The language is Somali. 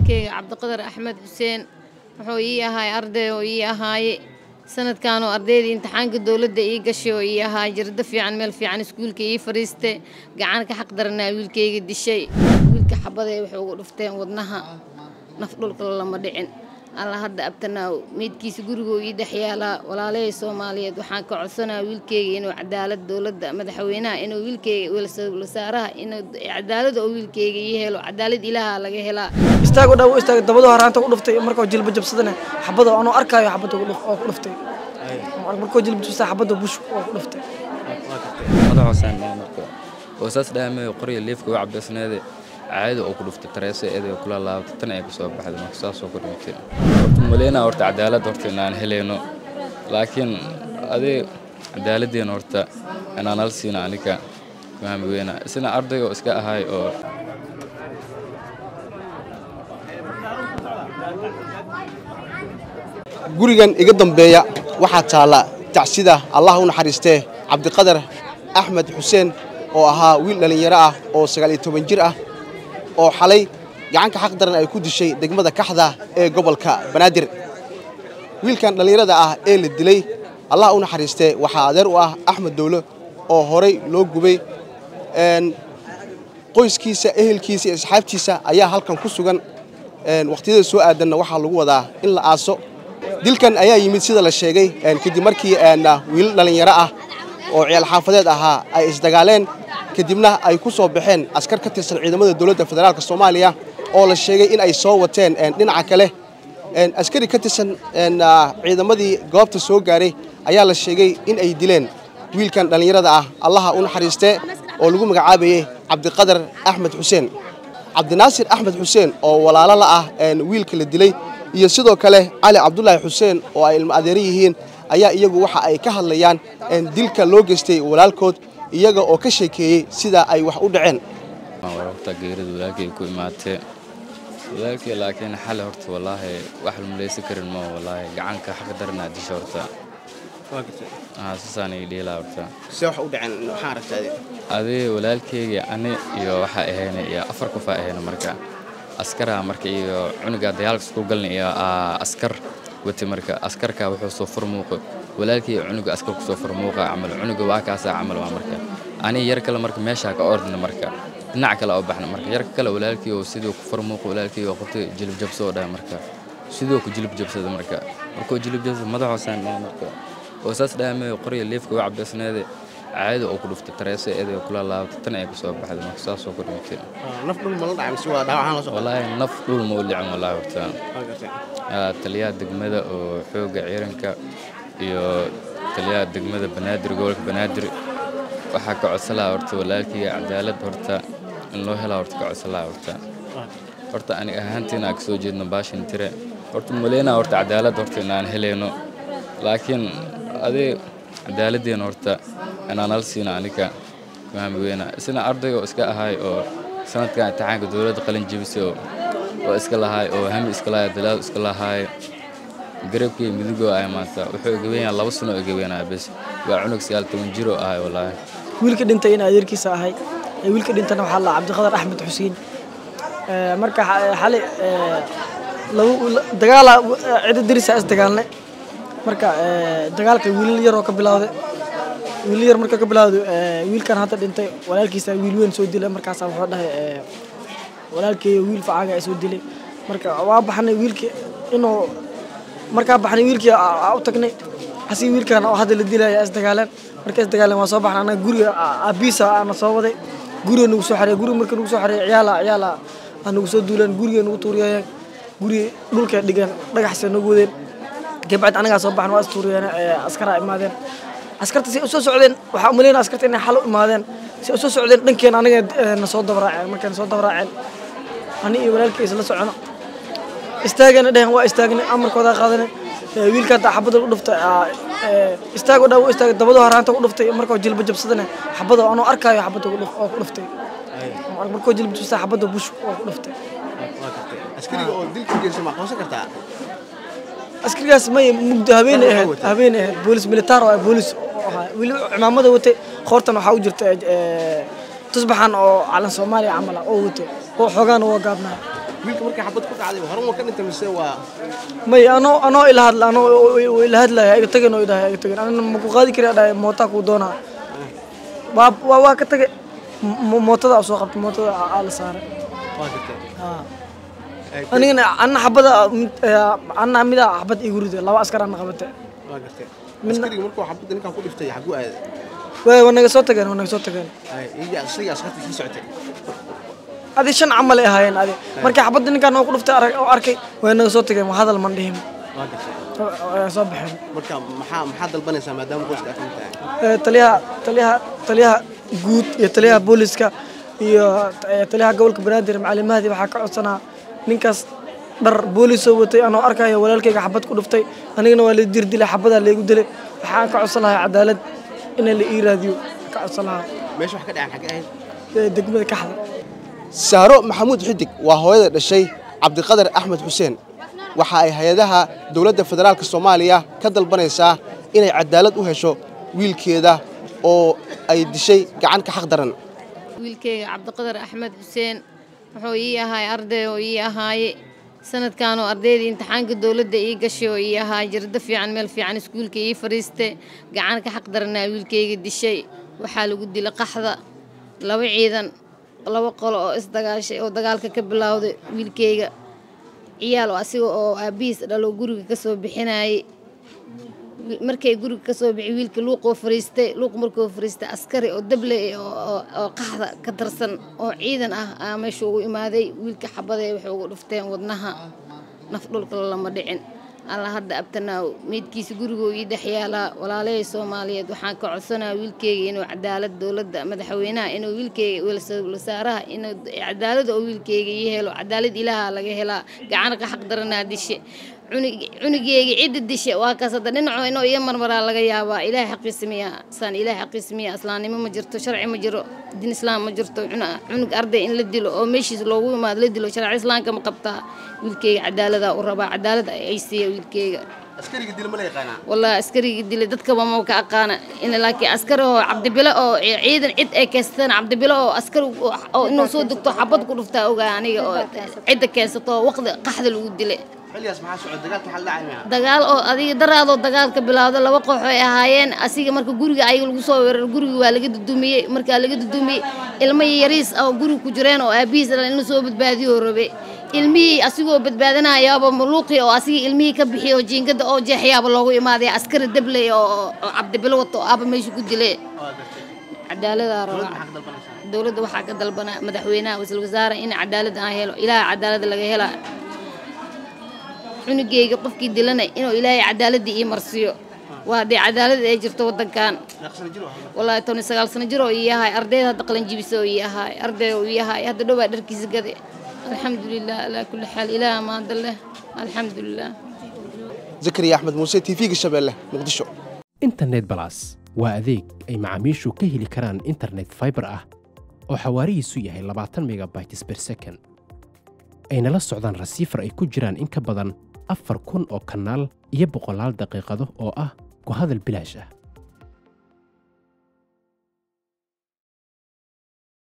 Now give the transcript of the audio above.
wiilkayga cabdiqadar axmed xuseen wuxuu ii ahaay arday oo ii ahaaye sanadkanoo ardaydii imtixaanka dowladda ii gashay oo ii ahaay jirdo fiican meel fiican iskuulka ii fadhiistay gacan ka xaq daranaa wiilkayga dishay wiilka xabaday waxay ugu dhufteen wadnaha naf dhulka lama dhicin alla hadda abtanaaw meydkiisa gurigoo ii dhex yaalaa walaalahey soomaaliyeed waxaan ka codsanaa wiilkeyga inuu cadaalad dowladda madaxweynaha inuu wiilkeyga wasaaraha inuu cadaalad oo wiilkeyga ii helo cadaalad ilaaha laga helaa istaago dhaa u istaagay dabadoo haraanta ku dhuftay markoo jilba jabsadana xabada anoo arkaayo xabada oo ku dhuftay markoo jilba jabsada xabada bush oo ku dhuftay madaxoosaan marka oo saas dhaamay qorya leefka u cabbeysneede caadi oo ku dhuftay tareese eeday kula laabtay tan ay ka soo baxday marka saasoo ku dhintay horta maleynaa horta cadaalad horta inaan helayno laakiin adee cadaaladdeena horta inaan hal siina aniga fahmi weyna isna arday oo iska ahay oo gurigan iga dambeeya waxaa taalla tacsida allah u naxariistee cabdiqadar axmed xuseen oo ahaa wiil dhallinyaro ah oo sagaal iyo toban jir ah oo xalay gacanka xaq daran ay ku dishay degmada kaxda ee gobolka banaadir wiilkan dhallinyarada ah ee la dilay allah u naxariistee waxaa adeer u ah axmed dowlo oo horay loo gubay qoyskiisa ehelkiisa iyo asxaabtiisa ayaa halkan ku sugan wakhtiyada soo aadanna waxaa lagu wadaa in la aaso dilkan ayaa yimid sida la sheegay kadib markii wiilal dhallinyaro ah oo ciyaal xaafadeed ahaa ay isdagaaleen kadibna ay ku soo baxeen askar ka tirsan ciidamada dowladda federaalk soomaaliya oo la sheegay in ay soo wateen dhinaca kale askari ka tirsan ciidamadii goobta soo gaaray ayaa la sheegay in ay dileen wiilkan dhallinyarada ah allaha u naxariistee oo lagu magacaabayey cabdiqadar axmed xuseen cabdinaasir axmed xuseen oo walaalo la ah wiilka la dilay iyo sidoo kale cali cabdulaahi xuseen oo ay ilmo adeero yihiin ayaa iyagu waxa ay ka hadlayaan dilka loo geystay walaalkood iyaga oo ka sheekeeyey sida ay wax u dhaceen wararta geerida walaalkay ku imaatee walaalkay laakiin xale horta wallaahi wax la malaysan karin ma wallaahi gacanka xaq daranaa disha horta saasaan ii dhiilaa horta see wax u dhaceen waxaan aragtaa adee walaalkayga ani iyo waxaa ahayna iyo afar qof aa ahayna marka askaraa marka iyo cunuga dagaalka isku galna iyo askar wati marka askarka wuxuu soo furmuuqa walaalkii cunuga askar ku soo furmuuqa camal cunuga waa kaasaa camal waa marka ani yar kale marka meeshaa ka ordna marka dhinac kale oo baxna marka yarka kale walaalkii oo siduu ku furmuuqa walaalkii oo qabtay jilib jabso oo dhahay marka siduu ku jilib jabsada marka markuu jilib jabsada madaxoosaan dhahay marka oo saas dhaamay qorya leefka u cabbeysneede caadi oo ku dhuftay tareese eeday kula laabtay tan ay ka soo baxday marka saasoo ku dhintay naf dhul ma la dhacay mise waa dhaawacan la soo wallaahi naf dhul ma u dhicin wallaahi horta taliyaha degmada oo xoogga ciidanka iyo taliyaha degmada banaadir gobolka banaadir waxaa ka codsan lahaa horta walaalkayga cadaalad horta in loo helaa horta ka codsan lahaa horta horta aniga ahaantiina ka soo jeedno baashin tire horta maleynaa horta cadaalad horta inaan helayno laakiin adee cadaaladdeena horta inaan hal siina aniga fahmi weyna isna arday oo iska ahay oo sanadkan imtixaanka dowladda qalin jebisay oo iska lahaay oo hami iska lahaay dalaad iska lahaay garabkii midugoo ahay maanta wuxuu gabeynaya laba sano oo gabeynaya bes waa cunug sagaal toban jir oo ahay wallaahi wiilka dhintay in adeerkiisa ahay wiilka dhintana waxaa la cabdiqadar axmed xuseen marka xali dagaala cida dirisa is dagaalnay marka dagaalka wiilal yaroo ka bilowday wiilal yar marka ka bilowday wiilkan hadda dhintay walaalkiisa wiil weyn soo dilay markaasaa wuxuu dhahay walaalkeeyo wiil facaaga ay soo dilay marka waa baxnay wiilkii inuu markaa baxnay wiilkii u tagnay asii wiilkan oo hadda la dilaya isdagaaleen marka isdagaaleen waa soo baxnay anaga guriga abiisa ana soo waday guriga nagu soo xareey guriga marka nagu soo xareey ciyaala ciyaala aa nagu soo duuleen guriga nagu tuuriyayeen guriga dhulka dhigeen dhagaxsa nagu wadeen kabacdi anagaa soo baxna waa istuuriyeen askaraa imaadeen askarta si usoo socdeen waxaa umaleynaa askarta inay xal u imaadeen si usoo socdeen dhankeen aniga na soo dabaraaceen markay na soo dabaraaceen ani iyo walaalkay isla socono istaagana dhehen waa istaagnay amarkoodaa qaadanay wiilkan taa xabada u dhuftay istaago dhaa u istaagay dabadoo haraanta ku dhuftay markoo jilba jabsadana xabada anoo arkaayo xabada oo ku dhuftay markoo jilba jabsada xabada bush oo ku dhuftay askariga oo dilka geysa ma aqoonsan kartaa askarigaas may mugdo habeenay ahayd habeenay ahayd boolis militaar oo boolis ahaa weli cimaamada watay qoortan waxaa u jirta tusbaxan oo calan soomaaliya camal ah oo watay oo xoogaana waa gaabnaa wiilka markay xabad ku dhacday hore waa ka dhintay mise waa may anoo anoo ila hadla anoo ila hadlaya iga tagin oo idhahay iga tagin anina ma ku qaadi kari dhahay mootaa kuu doonaa waa waa waa ka tagay mo- mootada soo qabtay mootada aa la saaray waa gartay haa anigana anna xabada mid- eh, anna mida xabad igu riday laba askar anna qabatay waa gartay Midna- askariga markuu xabadda ninkan ku dhiftay xaguu aaday way waa naga soo tageen waa naga soo tageen Ay, iyo asagii askarta sii socotay adi shan camal ay ahaayeen adi markii xabadda ninkaan oo ku dhuftay arag- oo arkay way naga soo tageen waa hadal man dhihin waa gartay way soo baxeen marka maxaa maxaa dalbanaysaa maadaama qoyska aad ka mid tahay Eh, taliyaha taliyaha taliyaha guud iyo taliyaha booliska iyo eh, taliyaha gobolka banaadir macalin mahdi waxaa ka codsanaa ninkaas dhar boolisoo watay anoo arkayo walaalkayga xabad ku dhuftay anigana waa la dirdilay xabadaa laygu dilay waxaan ka codsan lahaa cadaalad in la ii raadiyo ka codsan lahaa meesha wax ka dhacan xagee ahayd eh, degmada kaxda saaro maxamuud xidig waa hooyada dhashay cabdiqadar axmed xuseen waxa ay hay-adaha dowladda federaalk soomaaliya ka dalbanaysaa inay cadaalad u hesho wiilkeeda oo ay dishay gacan ka xaq daran wiilkayga cabdiqadar axmed xuseen wuxuu ii ahaay arday oo ii ahaaye sanadkan oo ardaydii imtixaanka dowladda ii gashay oo ii ahaay jirdo fiican meel fiican iskuulka ii fadhiiste gacan ka xaq daranaa wiilkayga dishay waxaa lagu dilay qaxda laba ciidan laba qolo oo isdagaashay oo dagaalka ka bilowday wiilkayga ciyaal oo asiga oo aabihiis dhalo guriga ka soo bixinayay markay guriga ka soo bixi wiilka luuqoo fariistay luuq markuu fariistay askari oo dable oo oo- oo qaxda ka tirsan oo ciidan ah aa meesha ugu imaaday wiilka xabadee waxay ugu dhufteen wadnaha naf dhulka lama dhicin alla hadda abtanaaw meydkiisa gurigoo ii dhex yaalaa walaalahey soomaaliyeed waxaan ka codsanaa wiilkeyga inuu cadaalad dowladda madaxweynaha inuu wiilkeyga wasaaraha inuu cadaalad oo wiilkeyga ii helo cadaalad ilaaha laga helaa gacana ka xaq daranaa dishe cunig- cunugeyga cidda dishe waa kaas hadda dhinaco inuu iyo marmaraa laga yaabaa ilaahay xaqiisa miya saan ilaahay xaqiisa miya islaamnimo ma jirto sharci ma jiro diin islaam ma jirto cuna- cunug arday in la dilo oo meeshiis loogu imaado la dilo sharci islaamka ma qabtaa wiilkeyga cadaaladaa u rabaa cadaalad ay siiya wiilkeyga askariga dil ma la yaqaanaa والله عسكري قدي لي دتك ما ka aqaana in laakiin askari oo cabdibilo oo ciidan cid ay keystaan cabdibilo oo askari oo inuu soo degto xabad ku dhuftaa ogaa aniga oo cidda keensato waqti qaxda lagu dilay xilligaas maxaa socod dagaalka xal dhacay miya dagaal oo adiga daraadoo dagaalka bilaawda laba koox ay ahaayeen asiga marka guriga ayaga lagu soo weerar guriga waa laga dudumiyey markaa laga dudumiyey ilmo yariis oo guriga ku jireen oo aabihiis dhalay inuu soo badbaadiyo rabe ilmihii asigoo badbaadinayaaba maluuqii oo asigii ilmihii ka bixiy oo jiingada oo jeexyaaba loogu imaaday askari dabley oo oo cabdibilo wato oo aaba meesha ku dilay cadaaladaa rabaa dowladda waxaa ka dalbanaa madaxweynaha wasiir wasaare in cadaalad aan helo ilaaha cadaalad laga helaa cunugeyga qofkii dilana inuu ilaahay cadaaladii ii marsiiyo waa dee cadaalad ay jirto wadankan wallaahi toban iyo sagaal sano jir oo ii ahaay ardayda hadda qalanjibisa oo ii ahaay arday oo ii ahaay hadda dhowaa dharkiisa gade alxamdulilah alaa kulli xaal ilaaha maada leh alxamdulilah zakariya axmed muuse t v-ga shabeelle muqdisho internet balas waa adeeg ay macaamiishu ka heli karaan internet fiber ah oo xawaarihiisu yahay labaatan megabytes per second ayna la socdaan rasiifar ay ku jiraan in ka badan afar kun oo kanaal iyo boqolaal daqiiqado oo ah ku hadal bilaash ah